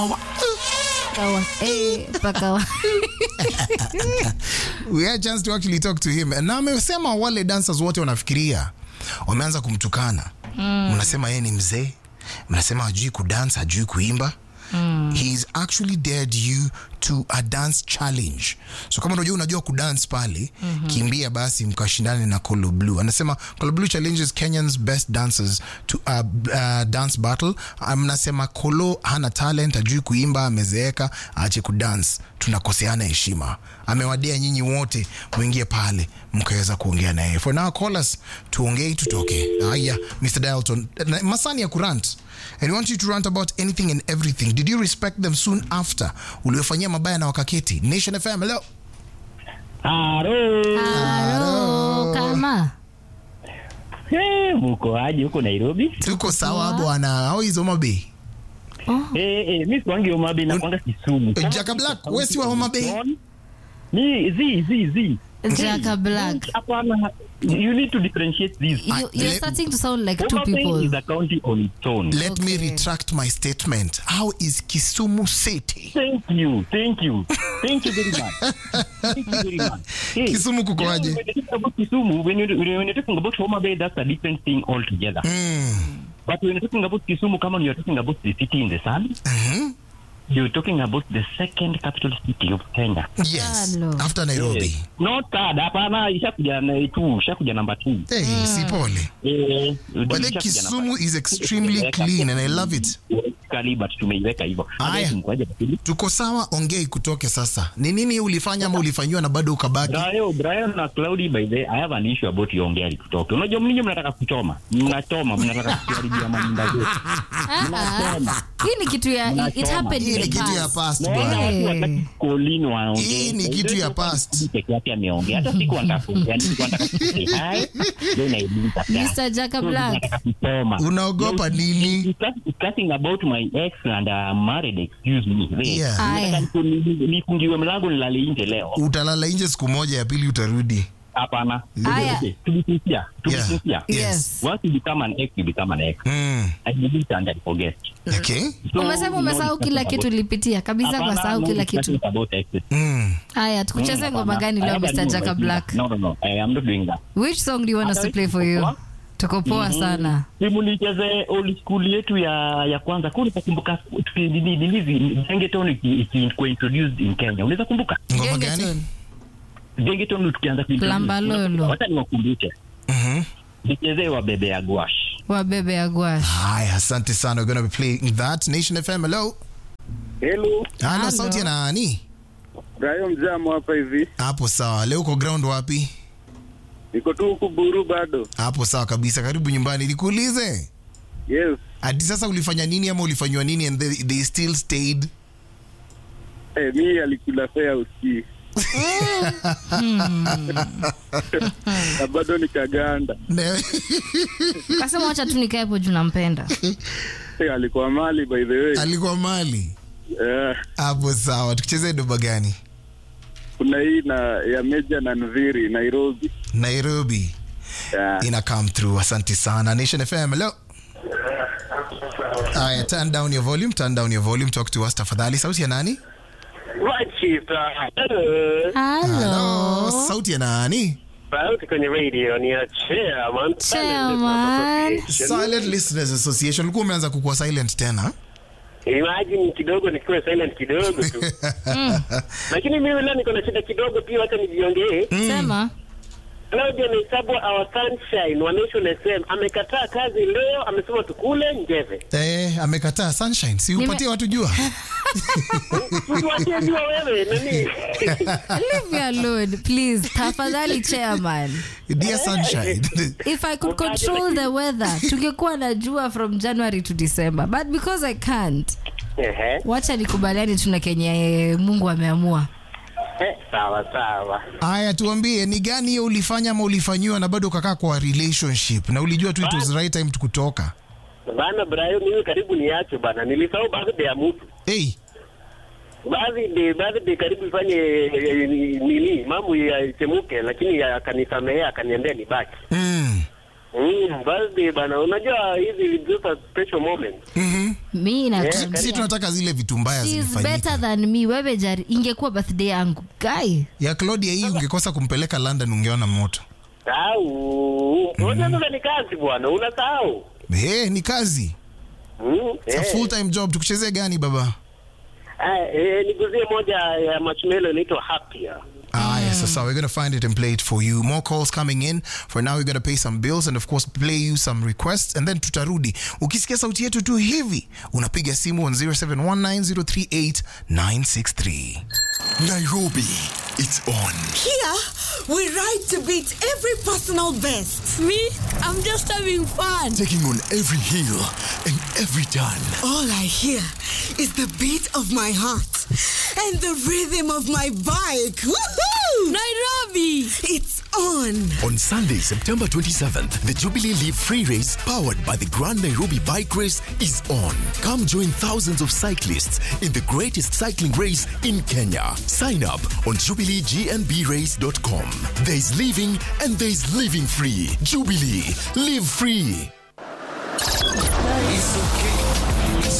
Pakawa. Eh, pakawa. we had a chance to actually talk to him na amesema wale dancers wote wanafikiria wameanza kumtukana mnasema yeye ni mzee mnasema hajui kudance hajui kuimba Mm. he's actually dared you to a dance challenge so kama unajua unajua kudance pale mm-hmm. kimbia basi mkashindane na Colo Blue anasema Colo Blue challenges Kenyans best dancers to a uh, dance battle Ah, mnasema Colo hana talent hajui kuimba amezeeka aache kudance tunakoseana heshima amewadia nyinyi wote mwingie pale mkaweza kuongea naye for now call us tuongei tutoke haya Mr. Dalton Na- masani ya kurant and we want you to rant about anything and everything did you respect them soon after uliofanyia mabaya na wakaketi nation fm hello Haro. Halo, kama. Eh, muko aje huko Nairobi? tuko sawa bwana how is Homa Bay Eh, eh, mimi swangi Homa Bay na kwanga Kisumu. Kama Jaka Black wewe si wa Homa Bay Ni zi zi zi. Jaka Black. Hapana, you need to differentiate these. You, you're let- starting to sound like two Homa Bay people. is a county on its own. let me Okay. retract my statement how is Kisumu city Thank you, thank you, thank you very much. Thank you very much. Hey, Kisumu kuko you know, aje? When you talk about Kisumu, when you when you're talking about Homa Bay, that's a different thing altogether. mm. But when you're talking about Kisumu, come on, you're talking about the city in the sun. Mhm. You're talking about the second capital city of Kenya. yes Hello. after Nairobi Not third, hapana, ishakuja na two, ishakuja number two. hey si pole Eh, But then ishakuja Kisumu number is extremely clean and I love it. Kali, but tumeiweka hivyo. Aya. Otherwise, mkoaje bakili? Tuko sawa, ongei kutoke sasa. Ni nini ulifanya ama ulifanyiwa na bado ukabaki? Brian, Brian na Cloudy by the I have an issue about yongea kutoka. Unajua mninyi mnataka kuchoma. Mnachoma, mnataka kuharibia manyumba zetu. Ah, ah. Hii ni kitu ya it Mnachoma. happened Hii in ni the kitu ya past. past Naona bwana. watu wataki Colin waongee. Hii ni kitu ya past. Peke yake ameongea. Hata siku nataka kuongea, nilikuwa nataka kusema hi. Ndio naibuka. Mr. Jaka Black. Nataka kusoma. Unaogopa nini? Discuss- discussing about my ex and uh, married excuse me Wait. Yeah. Aya. Nataka niku- nifungiwe mlango nilale nje leo Utalala nje siku moja, ya pili utarudi. hapana Aya. Okay, to be sincere, to be Yeah. sincere. Yes. once you become an ex you become an ex Mm. I delete and I forget Okay. So, Umesema no umesahau discussion kila about- kitu ulipitia kabisa, kwa Hapana, sahau no kila kitu. discussion about exes. Mm. Haya, tukucheze Mm, ngoma hapana. gani I leo have a Mr. new Jaka idea. Black? no no no I am not doing that Which song do you want us to Hata play for you? tuko Tuko poa sana. simu nicheze old school yetu ya ya kwanza kule utakumbuka tuki- nini nini Gengeton iki- iki- introduced in Kenya unaweza kumbuka Ngoma Genge gani? tune. Gengeton tukianza kuintroduce. Lamba Lolo. Wacha niwakumbushe Mhm. nichezee wa bebe ya gwash Wabebe ya gwash. Haya, asante sana. We're gonna be playing that. Nation FM, hello. Hello, Halo, Hello. sauti ya nani? Brayo Mjamo hapa hivi. Hapo sawa. Leo uko ground wapi? Niko tu huku Buru bado. Hapo sawa kabisa. Karibu nyumbani. Nikuulize. Yes. Hadi sasa ulifanya nini ama ulifanywa nini and they, they still stayed? Eh, mi alikula fea usikii. Na bado nikaganda. Ne- Kasema wacha tu nikae hapo juu nampenda. Eh, alikuwa mali by the way. Alikuwa mali. Eh, Hapo sawa. Tukicheze doba gani? kuna hii na ya Meja na Nviri Nairobi. Nairobi. Yeah. ina come through asante sana nation fm hello aya turn down your volume turn down your volume talk to us tafadhali sauti ya nani Right, Chief. Uh, hello. Hello. sauti ya nani Sauti kwenye radio ni ya chairman. Chairman. silent listeners association ulikuwa umeanza kukuwa silent tena Imagine kidogo nikiwa silent kidogo tu. Lakini mimi leo niko na shida kidogo pia, wacha nijiongee. Sema. Claudia Naisabwa our sunshine wa Nation FM amekataa kazi leo, amesema tukule njeve. eh, amekataa sunshine si Nime- upatie watu jua Tuwatie jua wewe nani? Leave me alone, please. Tafadhali chairman. dear sunshine If I could control the weather, tungekuwa na jua from January to December. But because I can't, Ehe. wacha nikubaliani tuna kenye Mungu ameamua. Eh, sawa sawa. aya tuambie ni gani hiyo ulifanya ama ulifanyiwa na bado ukakaa kwa relationship na ulijua tu it was the right time kutoka Bana Brayo, mimi karibu niache bana, nilisahau birthday ya mtu hey, birthday birthday karibu ifanye eh, nini mambo yachemuke, lakini akanisamehea akaniambia nibaki. mm. Mm, birthday bana, unajua hizi just a special moment. mm-hmm. mi nakwambia. si tunataka zile vitu mbaya She's better zilifanyika than me wewe jari ingekuwa birthday yangu guy ya claudia hii ungekosa kumpeleka london ungeona moto Sahau. Unajua sasa ni kazi bwana, unasahau. hey, ni kazi Mm, It's a eh. full time job tukuchezee gani baba Ah, eh, niguzie moja ya marshmallow inaitwa Happier. Ah, yes, so, so we're going to find it and play it for you. More calls coming in. For now, we're going to pay some bills and, of course, play you some requests. And then tutarudi. Ukisikia sauti yetu tu hivi, unapiga simu on 0719038963. Nairobi, it's on. Here, we ride to beat every personal best. Me, I'm just having fun. Taking on every hill and every turn. All I hear is the beat of my heart and the rhythm of my bike. Woohoo! Nairobi! It's on. On Sunday, September 27th, the Jubilee Leaf Free Race, powered by the Grand Nairobi Bike Race, is on. Come join thousands of cyclists in the greatest cycling race in Kenya. Sign up on jubileegnbrace.com. There's living and there's living free. Jubilee, live free. It's okay.